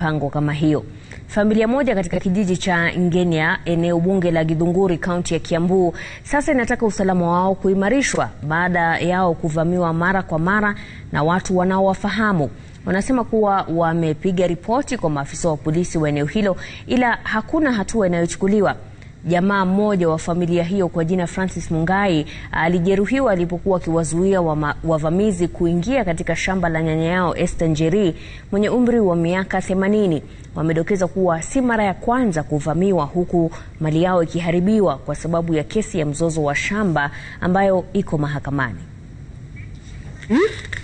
mipango kama hiyo. Familia moja katika kijiji cha Ngenia, eneo bunge la Githunguri, kaunti ya Kiambu, sasa inataka usalama wao kuimarishwa baada yao kuvamiwa mara kwa mara na watu wanaowafahamu. Wanasema kuwa wamepiga ripoti kwa maafisa wa polisi wa eneo hilo, ila hakuna hatua inayochukuliwa. Jamaa mmoja wa familia hiyo kwa jina Francis Mungai alijeruhiwa alipokuwa akiwazuia wavamizi kuingia katika shamba la nyanya yao Esther Njeri mwenye umri wa miaka 80. Wamedokeza kuwa si mara ya kwanza kuvamiwa huku mali yao ikiharibiwa kwa sababu ya kesi ya mzozo wa shamba ambayo iko mahakamani. Hmm?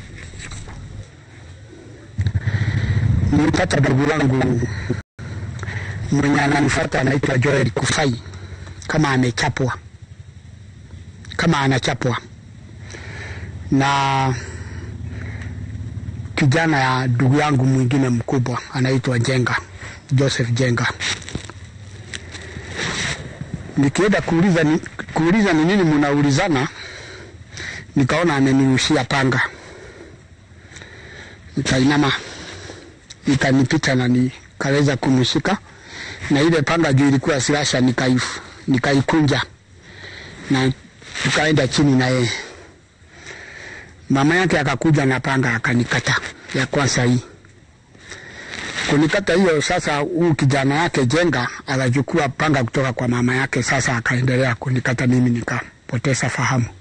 Nilipata ndugu wangu mwenye ananifuata anaitwa Joel Kufai, kama amechapwa, kama anachapwa na kijana ya ndugu yangu mwingine mkubwa anaitwa Jenga, Joseph Jenga. Nikienda kuuliza ni, kuuliza ni nini mnaulizana, nikaona amenirushia panga, nikainama ikanipita na nikaweza kumshika na ile panga juu ilikuwa silasha, nikaifu nikaikunja na tukaenda chini na yeye. Mama yake akakuja na panga akanikata ya kwanza hii kunikata hiyo. Sasa huu kijana yake Jenga akachukua panga kutoka kwa mama yake, sasa akaendelea kunikata mimi, nikapoteza fahamu.